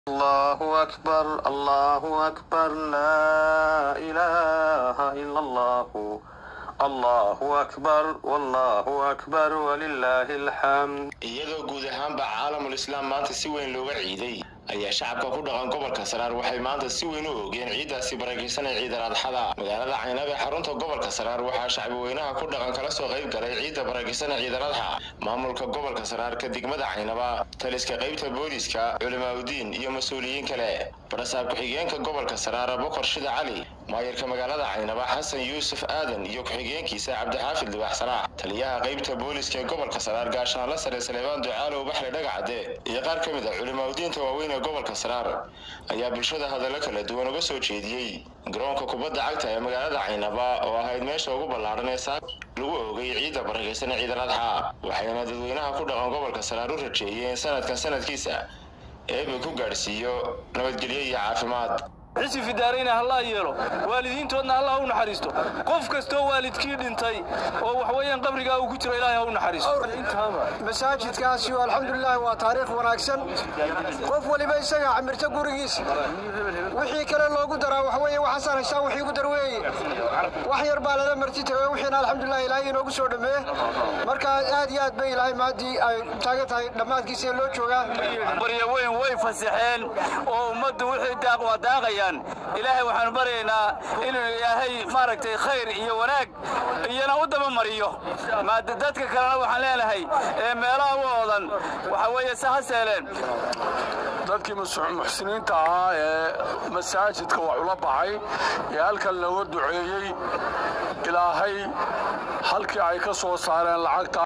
الله أكبر الله أكبر لا إله إلا الله الله أكبر والله أكبر ولله الحمد iyadoo guud ahaanba caalamul islaam maanta si weyn looga ciiday ayaa shacabka ku dhaqan gobolka saraar waxay maanta si weyn u oogeen ciiddaasi barakaysan ee ciidal adxada magaalada caynab ee xarunta gobolka saraar waxaa shacbi weynaha ku dhaqan kala soo qayb galay ciidda barakaysan ee ciidal adxa maamulka gobolka saraarka degmada caynaba taliska qaybta booliska culimaadudiin iyo mas-uuliyiin kale barasaab ku-xigeenka gobolka saraar bokor shida cali maayarka magaalada caynaba xasan yuusuf aadan iyo ku-xigeenkiisa cabdixaafid libax salaax taliyaha qaybta booliska ee gobolka saraar gaashaanla sare saleebaan ducaalow baxle dhagacade iyo qaar ka mid a culimaadudiinta waaweyn ee gobolka saraar ayaa bulshada hadallo kala duwan uga soo jeediyey garoonka kubadda cagta ee magaalada caynaba oo ahayd meesha ugu ballaaran ee saaka lagu oogay ciidda barakaysan ee ciidal adxa waxayna dadweynaha ku dhaqan gobolka saraar u rajeeyeen sanadkan sanadkiisa eeba ku gaadhsiiyo nabadgelyo iyo caafimaad xisi fidaarayna hallaa yeelo waalidiintoodna allah u naxariisto qof kastoo waalidkii dhintay oo waxweeyaan qabrigaa uu ku jiro ilaahay ha u naxariisto masaajidkaasi alxamdulilah waa taariikh wanaagsan qof waliba isagaa camirta gurigiisa wixii kale loogu daraa waxaweye waxaasaan haystaa wixii ugu dar weeye wax yar baa lala marti tago wixiina alxamdulilah ilaahay inoogu soo dhameeye marka aad iyo aad bay ilaahay maaddii ay taagan tahay dhammaadkiisa loo joogaa barya weyn way fasaxeen oo ummaddu wixii daaq waa daaqayaan ilaahay waxaanu baryaynaa inuu ilaahay maaragtay khayr iyo wanaag iyana u daba mariyo dadka kalena waxaan leenahay ee meelaha u oodan waxa weeye se ha seeleen dadkii muxsiniinta ahaa ee masaajidka wax ula baxay ee halkan looga duceeyey ilaahay halkii ay ka soo saareen lacagta